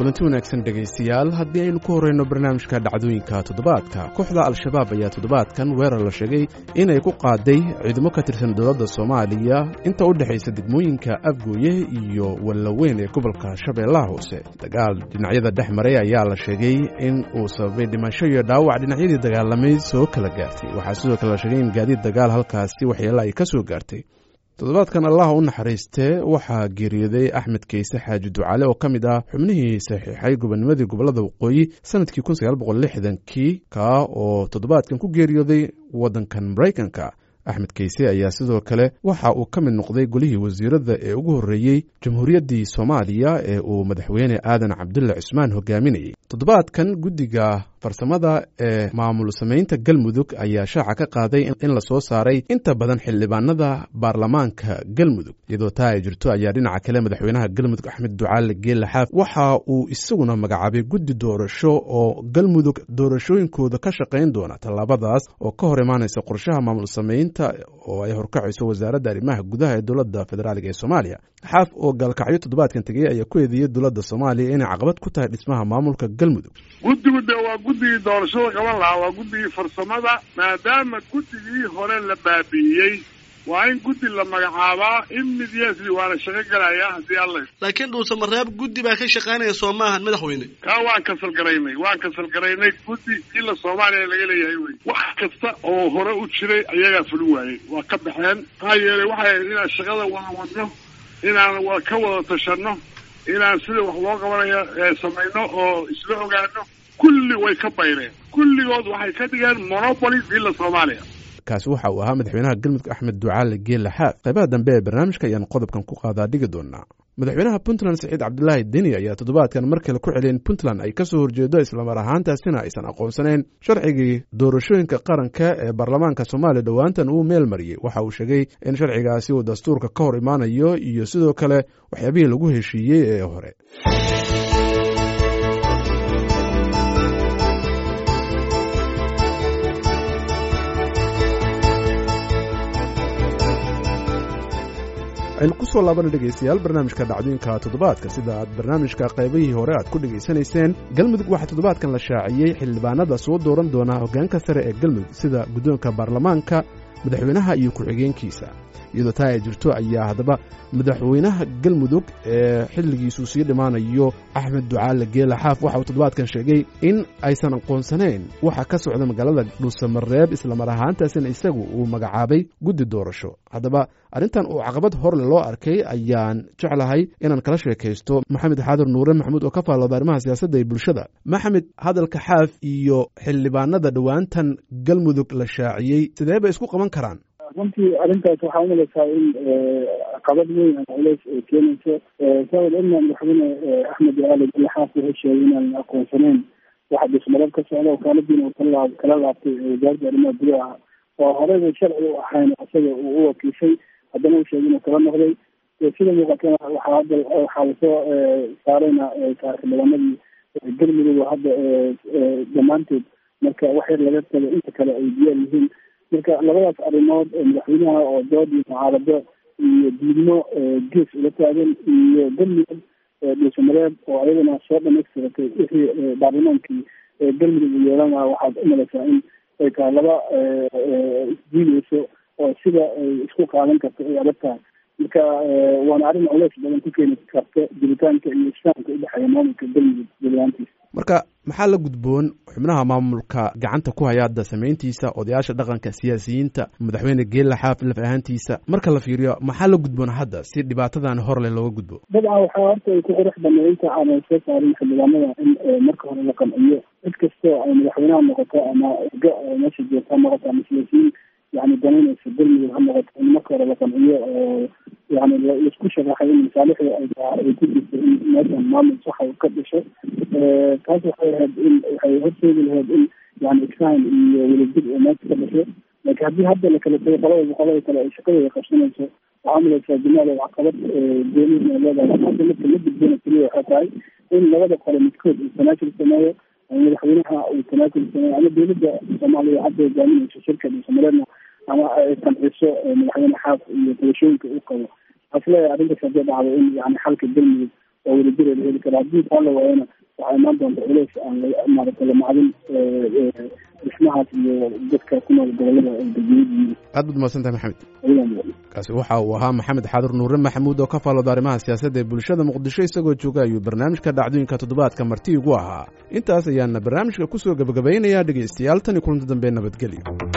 kulanti wanaagsan dhegaystayaal haddii aynu ku horrayno barnaamijka dhacdooyinka toddobaadka kooxda al-shabaab ayaa toddobaadkan weerar la sheegay inay ku qaaday ciidamo ka tirsan dowladda soomaaliya inta u dhexaysa degmooyinka afgooye iyo wallaweyn ee gobolka shabeellaha hoose dagaal dhinacyada dhex maray ayaa la sheegay in uu sababay dhimasho iyo dhaawac dhinacyadii dagaalamay soo kala gaartay waxaa sidoo kale la sheegay in gaadiid dagaal halkaasi waxyeelo ay ka soo gaartay toddobaadkan allah u naxariistee waxaa geeriyooday axmed keyse xaaji ducale oo ka mid ah xubnihii saxiixay gobonimadii gobolada waqooyi sanadkii kun sagaal boqol lixdankii kaa oo toddobaadkan ku geeriyooday waddankan maraykanka axmed keyse ayaa sidoo kale waxa uu ka mid noqday golihii wasiirada ee ugu horreeyey jamhuuriyaddii soomaaliya ee uu madaxweyne aadan cabdulle cusmaan hogaaminayay toddobaadkan guddiga farsamada ee maamul samaynta galmudug ayaa shaaca ka qaaday in la soo saaray inta badan xildhibaanada baarlamaanka galmudug iyadoo taa ay jirto ayaa dhinaca kale madaxweynaha galmudug axmed ducaale geelle xaaf waxa uu isaguna magacaabay guddi doorasho oo galmudug doorashooyinkooda ka shaqayn doona tallaabadaas oo ka hor imaanaysa qorshaha maamul samaynta oo ay horkacayso wasaaradda arrimaha gudaha ee dowladda federaaliga ee soomaaliya xaaf oo gaalkacyo toddobaadkan tegey ayaa ku eedeeyey dowladda soomaaliya inay caqabad ku tahay dhismaha maamulka galmudug guddigu de waa guddigii doorashada qaban lahaa waa guddigii farsamada maadaama guddigii hore la baabi'iyey waa in guddi la magacaabaa immediately waana shaqo galaya haddii alla laakiin dhuusamareeb guddi baa ka shaqaynaya soo maahan madaxweyne kaa waan kasal garaynay waan kasal garaynay guddi ila soomaaliya laga leeyahay wey wax kasta oo hore u jiray ayagaa fuli waayey waa ka baxeen maxaa yeelay waxay inaan shaqada wada wadno inaan ka wada tashanno inaan sida wax loo qabanayo samayno oo isla ogaano kulli way ka bayreen kulligood waxay ka dhigeen monopoly villa soomaaliya kaasi waxa uu ahaa madaxweynaha galmudug axmed ducaale geelle xaaf qaybaha dambe ee barnaamijka ayaan qodobkan ku qaadaa dhigi doonaa madaxweynaha puntland saciid cabdilaahi deni ayaa toddobaadkan mar kale ku celiyeen puntland ay ka soo horjeedo islamar ahaantaasina aysan aqoonsanayn sharcigii doorashooyinka qaranka ee baarlamaanka soomaaliya dhowaantan uu meel mariyey waxa uu sheegay in sharcigaasi uu dastuurka ka hor imaanayo iyo sidoo kale waxyaabihii lagu heshiiyey ee hore aynu ku soo laabana dhegaystayaal barnaamijka dhacdooyinka toddobaadka sida aad barnaamijka qaybihii hore aad ku dhegaysanayseen galmudug waxaa toddobaadkan la shaaciyey xildhibaanada soo dooran doona hoggaanka sare ee galmudug sida guddoonka baarlamaanka madaxweynaha iyo ku-xigeenkiisa iyadoo taa ay jirto ayaa haddaba madaxweynaha galmudug ee xilligiisuu sii dhimaanayo axmed ducaale geela xaaf waxa uu toddobaadkan sheegay in aysan aqoonsanayn waxa ka socda magaalada dhuusamareeb islamar ahaantaasina isagu uu magacaabay guddi doorasho haddaba arrintan uu caqabad horle loo arkay ayaan jeclahay inaan kala sheekaysto maxamed xaadir nuure maxamuud oo ka faallooda arrimaha siyaasadda ee bulshada maxamed hadalka xaaf iyo xildhibaanada dhowaantan galmudug la shaaciyey sidee bay isku qaban karaan runtii arrintaas waxaa umalaysaa in caqabad weyn ama culeys ay keenayso saawad ogna madaxweyne axmed ducaale gelle xaaf wuxuu sheegay inaan aqoonsanayn waxa dhismareeb ka socda oo kaaladiina uu kala kala laabtay wasaaradda arrimaha gudaha oo horeyba sharci u ahayn isaga uu u wakiishay haddana uu sheegay inuu kala noqday sida muuqatana waxaa hadda waxaa lasoo saarayna xildhibaanadii galmudug oo hadda dhammaanteed marka wax yar laga tago inta kale ay diyaar yihiin marka labadaas arrimood madaxweynaha oo dood iyo mucaarado iyo diidmo gees ula taagan iyo galmudug dhuusamareeb oo ayadana soo dhamaystiratay wixii baarlamaankii galmudug u yeelan lahaa waxaad umalaysaa in ay tahay laba isdiideyso oo sida ay isku qaadan karto ay adag tahay marka waana arrin culeys badan ku keeni karta jiritaanka iyo islaamka udhexeeya maamulka galmudug jalaantiisa marka maxaa la gudboon xubnaha maamulka gacanta ku haya hadda samayntiisa odayaasha dhaqanka siyaasiyiinta madaxweyne geella xaaf laf ahaantiisa marka la fiiriyo maxaa la gudboon hadda si dhibaatadan horle looga gudbo dabcan waxaa horta ay ku qurux banay inta aanay soo saarin xildhibaanada in marka hore la qanciyo cid kastoo ay madaxweynaha noqoto ama ga meesha joogta ha noqoto ama siyaasiyiin yani danaynaysa galmudug ha noqoto in marka hore la qanciyo oo yani laisku sharaxay in masaalixda ay ku jirto in meeshan maamul saxa ka dhasho taas waxay ahayd in waxay horseedi lahayd in yani isfahan iyo welajir oo meesha ka dhasho laakiin haddii hadda la kala tago qolada boqolada kale ay shaqadeeda qabsanayso waxaa malaysaa jamaada caqabad goonihin ay leedahay hadda marka la gudbona keliya waxay tahay in labada qole midkood uu tanaajul sameeyo ama madaxweynaha uu tanaajul sameeyo ama dowladda soomaaliya hadda hogaaminayso shirka dhuusamareedna ama ay qanciso madaxweyne xaaf iyo tabashooyinka uu qabo waxaa isleeyahay arrintaas haddii dhacdo in yani xalka galmudug oo wadajira la heli kara haddii taa la waayana waxaa imaan doonta culeys aan maaragtay la macdin dhismahaas iyo dadka ku nool gobolada degmiyada aad baad mahadsan tahay maxamed ayaan kaasi waxa uu ahaa maxamed xadur nuure maxamuud oo ka faallooda arrimaha siyaasadda ee bulshada muqdisho isagoo jooga ayuu barnaamijka dhacdooyinka toddobaadka marti igu ahaa intaas ayaana barnaamijka kusoo gebagabaynayaa dhegaystayaal tan iyo kulanti dambe nabadgelyo